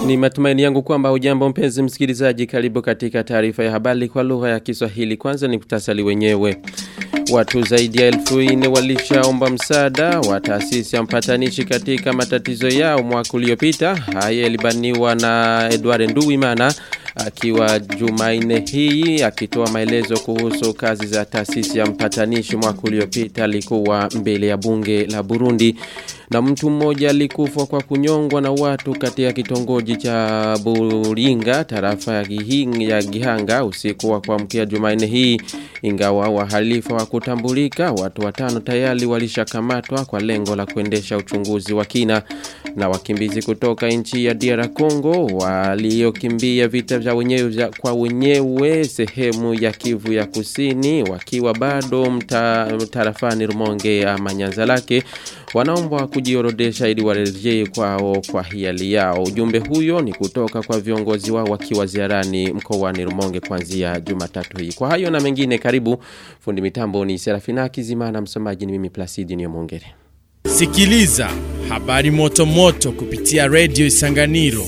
Ni matumaini yangu kwamba ujambo mpenzi msikilizaji karibu katika taarifa ya habari kwa lugha ya Kiswahili kwanza ni kutasali wenyewe. Watu zaidi ya elfu ine walishaomba msaada wa taasisi ya mpatanishi katika matatizo yao mwaka uliopita. Haya yalibaniwa na Edward Nduwimana akiwa Jumaine hii akitoa maelezo kuhusu kazi za taasisi ya mpatanishi mwaka uliopita alikuwa mbele ya bunge la Burundi na mtu mmoja alikufa kwa kunyongwa na watu katika kitongoji cha Buringa tarafa ya, Gihing, ya Gihanga usiku wa kuamkia Jumanne hii ingawa wahalifu wa kutambulika watu watano tayari walishakamatwa kwa lengo la kuendesha uchunguzi wa kina na wakimbizi kutoka nchi ya DR Congo waliokimbia vita vya wenyewe vya kwa wenyewe sehemu ya Kivu ya Kusini wakiwa bado mta, tarafani Rumonge ama Nyanza lake wanaomba kujiorodesha ili warejee kwao kwa hiali yao. Ujumbe huyo ni kutoka kwa viongozi wao wakiwa ziarani mkoani Rumonge kuanzia Jumatatu hii. Kwa hayo na mengine karibu fundi mitambo ni Serafina Kizimana msomaji ni mimi Placidi Nyomongere. Sikiliza habari moto moto kupitia Radio Isanganiro.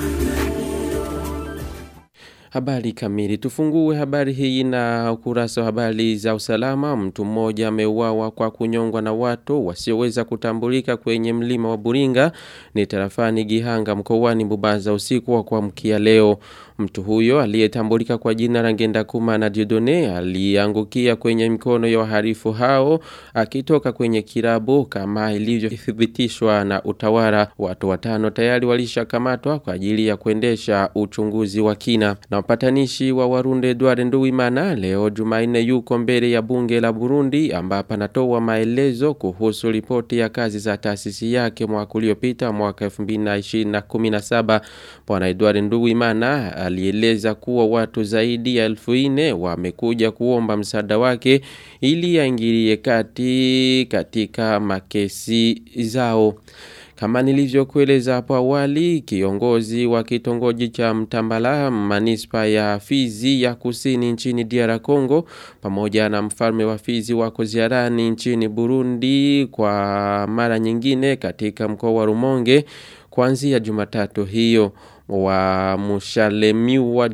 Habari kamili. Tufungue habari hii na ukurasa wa habari za usalama. Mtu mmoja ameuawa kwa kunyongwa na watu wasioweza kutambulika kwenye mlima wa Buringa ni tarafani Gihanga mkoani Bubanza usiku wa kuamkia leo. Mtu huyo aliyetambulika kwa jina la Ngenda Kuma na Diodone aliangukia kwenye mikono ya waharifu hao akitoka kwenye kirabu kama ilivyothibitishwa na utawala. Watu watano tayari walishakamatwa kwa ajili ya kuendesha uchunguzi wa kina. Na mpatanishi wa Warunde Edward Nduwimana leo Jumanne yuko mbele ya bunge la Burundi ambapo anatoa maelezo kuhusu ripoti ya kazi za taasisi yake mwaka uliopita mwaka 2017. Bwana Edward Nduwimana alieleza kuwa watu zaidi ya elfu ine wamekuja kuomba msaada wake ili aingilie kati katika makesi zao. Kama nilivyokueleza hapo awali, kiongozi wa kitongoji cha Mtambala manispa ya Fizi ya Kusini nchini DR Congo pamoja na mfalme wa Fizi wako ziarani nchini Burundi kwa mara nyingine katika mkoa wa Rumonge kuanzia Jumatatu hiyo wa Mushalemiwa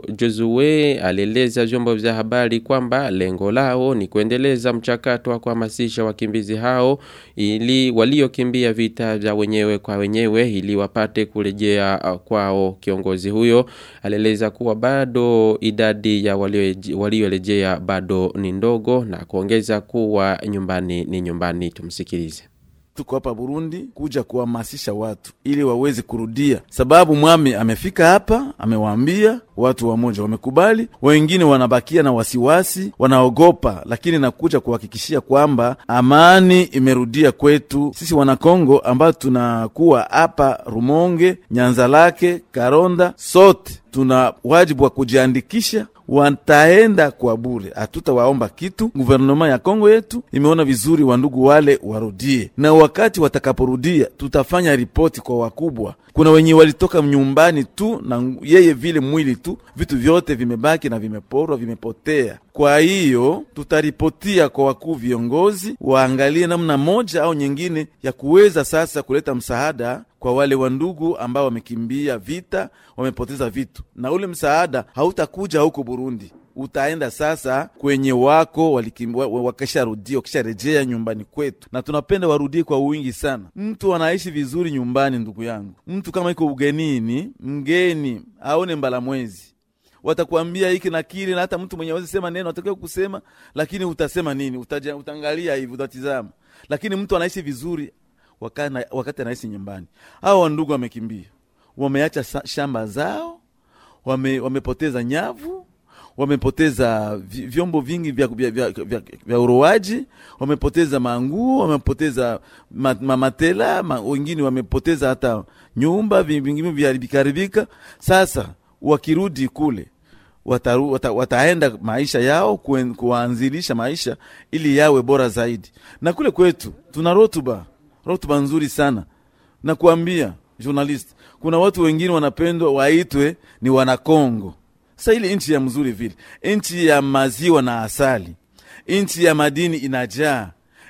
Jozue alieleza vyombo vya habari kwamba lengo lao ni kuendeleza mchakato wa kuhamasisha wakimbizi hao ili waliokimbia vita vya wenyewe kwa wenyewe ili wapate kurejea kwao. Kiongozi huyo alieleza kuwa bado idadi ya waliorejea bado ni ndogo na kuongeza kuwa nyumbani ni nyumbani. Tumsikilize tuko hapa Burundi kuja kuhamasisha watu ili waweze kurudia, sababu mwami amefika hapa, amewaambia watu wamoja wamekubali, wengine wanabakia na wasiwasi, wanaogopa, lakini nakuja kuhakikishia kwamba amani imerudia kwetu sisi Wanakongo ambao tunakuwa hapa Rumonge, Nyanza lake, Karonda, sote tuna wajibu wa kujiandikisha wataenda kwa bure, hatutawaomba kitu. Guvernema ya Kongo yetu imeona vizuri wandugu wale warudie, na wakati watakaporudia tutafanya ripoti kwa wakubwa. Kuna wenye walitoka nyumbani tu na yeye vile mwili tu, vitu vyote vimebaki na vimeporwa, vimepotea. Kwa hiyo tutaripotia kwa wakuu viongozi, waangalie namna moja au nyingine ya kuweza sasa kuleta msaada kwa wale wandugu ambao wamekimbia vita, wamepoteza vitu, na ule msaada hautakuja huko Burundi utaenda sasa kwenye wako wakisharudia wakisharejea nyumbani kwetu, na tunapenda warudie kwa wingi sana. Mtu anaishi vizuri nyumbani, ndugu yangu. Mtu kama iko ugenini, mgeni aone mbala mwezi watakuambia hiki na kile, na hata mtu mwenye awezi sema neno atakiwa kusema, lakini utasema nini? Utaja, utaangalia hivi, utatizama. Lakini mtu anaishi vizuri wakati, wakati anaishi nyumbani. Hao wandugu wamekimbia, wameacha shamba zao, wame, wamepoteza nyavu wamepoteza vyombo vingi vya, vya, vya, vya, vya uroaji, wamepoteza manguo, wamepoteza ma, mamatela ma, wengine wamepoteza hata nyumba, vingine viharibikaharibika. Sasa wakirudi kule wataru, wata, wataenda maisha yao kuen, kuanzilisha maisha ili yawe bora zaidi. Na kule kwetu tuna rotuba rotuba nzuri sana, na kuambia journalist, kuna watu wengine wanapendwa waitwe ni Wanakongo. Sasa ile nchi ya mzuri vile, nchi ya maziwa na asali, nchi ya madini inajaa,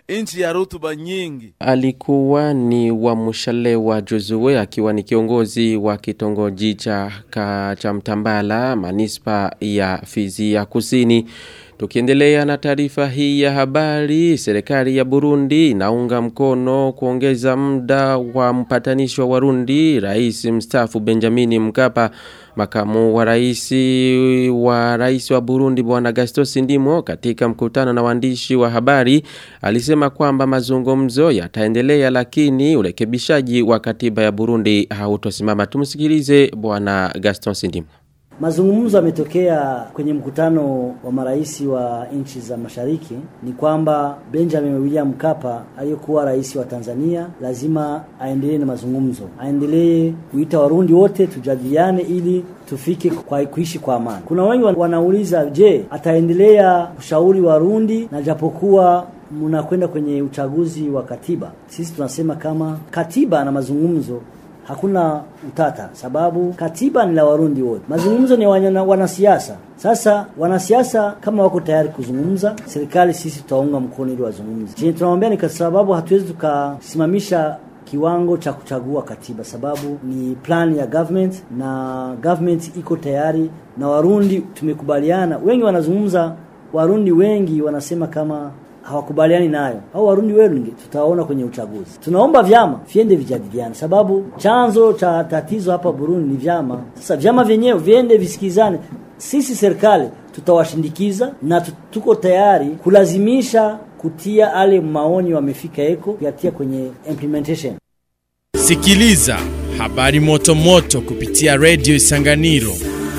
nchi ya rutuba nyingi. Alikuwa ni wa Mushalewa Jozue akiwa ni kiongozi wa kitongoji cha, ka, cha Mtambala manispa ya Fizi ya Kusini. Tukiendelea na taarifa hii ya habari, serikali ya Burundi inaunga mkono kuongeza muda wa mpatanishi wa Warundi, rais mstaafu Benjamini Mkapa, makamu wa rais wa rais wa Burundi bwana Gastos Ndimo katika mkutano na waandishi wa habari alisema kwamba mazungumzo yataendelea lakini urekebishaji wa katiba ya Burundi hautosimama. Tumsikilize bwana Gaston Ndimo. Mazungumzo yametokea kwenye mkutano wa marais wa nchi za mashariki ni kwamba Benjamin William Mkapa aliyekuwa rais wa Tanzania lazima aendelee na mazungumzo, aendelee kuita Warundi wote tujadiliane ili tufike kwa kuishi kwa amani. Kuna wengi wanauliza, je, ataendelea kushauri Warundi na japokuwa mnakwenda kwenye uchaguzi wa katiba? Sisi tunasema kama katiba na mazungumzo hakuna utata, sababu katiba ni la Warundi wote, mazungumzo ni wana, wanasiasa. Sasa wanasiasa kama wako tayari kuzungumza, serikali sisi tutaunga mkono ili wazungumze. Chenye tunawaambia ni kwa sababu hatuwezi tukasimamisha kiwango cha kuchagua katiba, sababu ni plan ya government na government iko tayari na Warundi tumekubaliana. Wengi wanazungumza, Warundi wengi wanasema kama hawakubaliani nayo au Warundi wengi tutaona kwenye uchaguzi. Tunaomba vyama viende vijadiliane, sababu chanzo cha tatizo hapa Burundi ni vyama. Sasa vyama vyenyewe viende visikizane, sisi serikali tutawashindikiza na tuko tayari kulazimisha kutia ale maoni wamefika eko kuyatia kwenye implementation. Sikiliza habari moto moto kupitia Radio Isanganiro.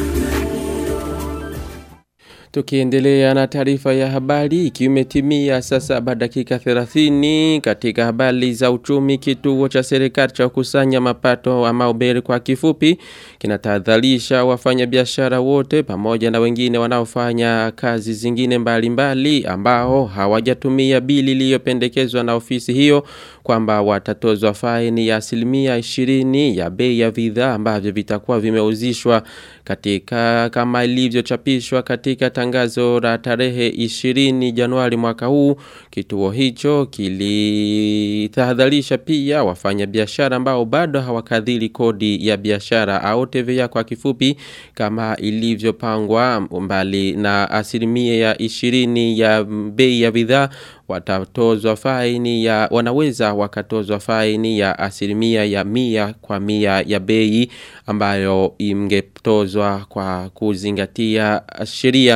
Tukiendelea na taarifa ya habari ikimetimia sasa baada dakika 30 katika habari za uchumi kituo cha serikali cha kusanya mapato ama uberi kwa kifupi kinatahadharisha wafanyabiashara wote pamoja na wengine wanaofanya kazi zingine mbalimbali mbali, ambao hawajatumia bili iliyopendekezwa na ofisi hiyo kwamba watatozwa faini ya asilimia 20 ya bei ya bidhaa ambavyo vitakuwa vimeuzishwa katika kama ilivyochapishwa katika tangazo la tarehe 20 Januari mwaka huu kituo hicho kilitahadharisha pia wafanyabiashara ambao bado hawakadhili kodi ya biashara au TVA kwa kifupi kama ilivyopangwa mbali na asilimia ya 20 ya bei ya bidhaa watatozwa faini ya wanaweza wakatozwa faini ya asilimia ya mia kwa mia ya bei ambayo imgetozwa kwa kuzingatia sheria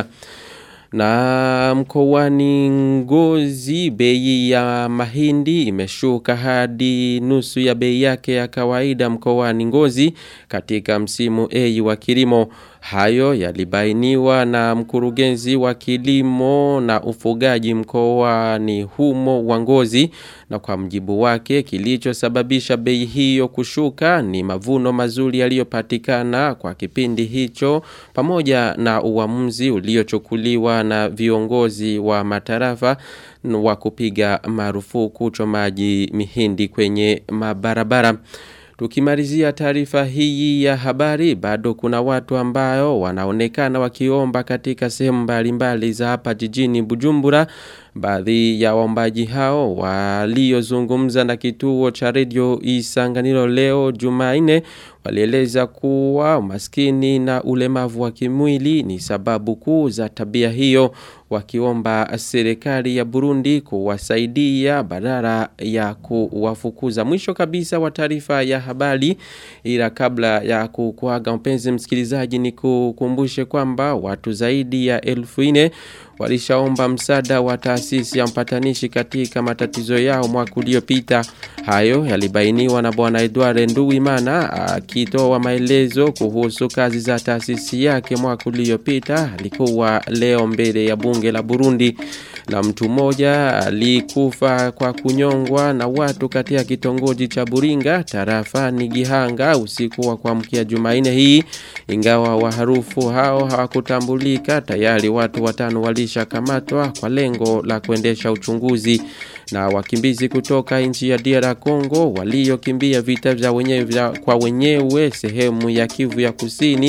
na mkoani ngozi bei ya mahindi imeshuka hadi nusu ya bei yake ya kawaida mkoani ngozi katika msimu A wa kilimo hayo yalibainiwa na mkurugenzi wa kilimo na ufugaji mkoani humo wa ngozi na kwa mjibu wake kilichosababisha bei hiyo kushuka ni mavuno mazuri yaliyopatikana kwa kipindi hicho pamoja na uamuzi uliochukuliwa na viongozi wa matarafa wa kupiga marufuku uchomaji mihindi kwenye mabarabara. Tukimalizia taarifa hii ya habari bado kuna watu ambao wanaonekana wakiomba katika sehemu mbalimbali za hapa jijini Bujumbura baadhi ya waombaji hao waliozungumza na kituo cha redio Isanganiro leo Jumanne walieleza kuwa umaskini na ulemavu wa kimwili ni sababu kuu za tabia hiyo wakiomba serikali ya Burundi kuwasaidia badala ya kuwafukuza mwisho kabisa wa taarifa ya habari ila kabla ya kukuaga mpenzi msikilizaji ni kukumbushe kwamba watu zaidi ya elfu ine walishaomba msaada wa taasisi ya mpatanishi katika matatizo yao mwaka uliopita. Hayo yalibainiwa na bwana Edward Nduwimana akitoa maelezo kuhusu kazi za taasisi yake mwaka uliopita. Alikuwa leo mbele ya bunge la Burundi na mtu mmoja alikufa kwa kunyongwa na watu katika kitongoji cha Buringa tarafani Gihanga usiku wa kuamkia Jumanne hii ingawa waharufu hao hawakutambulika tayari watu watano walishakamatwa kwa lengo la kuendesha uchunguzi na wakimbizi kutoka nchi ya DR Congo waliokimbia vita vya wenyewe vya kwa wenyewe sehemu ya Kivu ya Kusini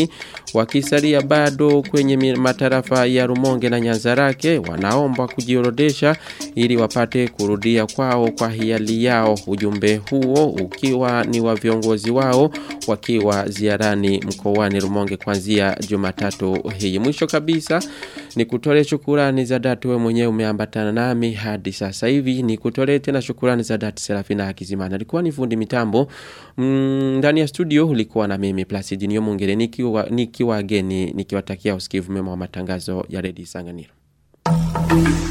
wakisalia bado kwenye matarafa ya Rumonge na Nyanzarake wanaomba kujiorodesha ili wapate kurudia kwao kwa hiali yao ujumbe huo ukiwa ni wa viongozi wao wakiwa ziarani mkoani Rumonge kuanzia Jumatatu hii mwisho kabisa ni kutole shukurani za dhati wewe mwenyewe umeambatana nami hadi sasa hivi ni kutole tena shukurani za dhati Serafina Hakizimana alikuwa ni fundi mitambo ndani mm, ya studio ulikuwa na mimi Placid Nyomongere nikiwa nikiwa geni nikiwatakia usikivu mema wa matangazo ya Radio Sanganiro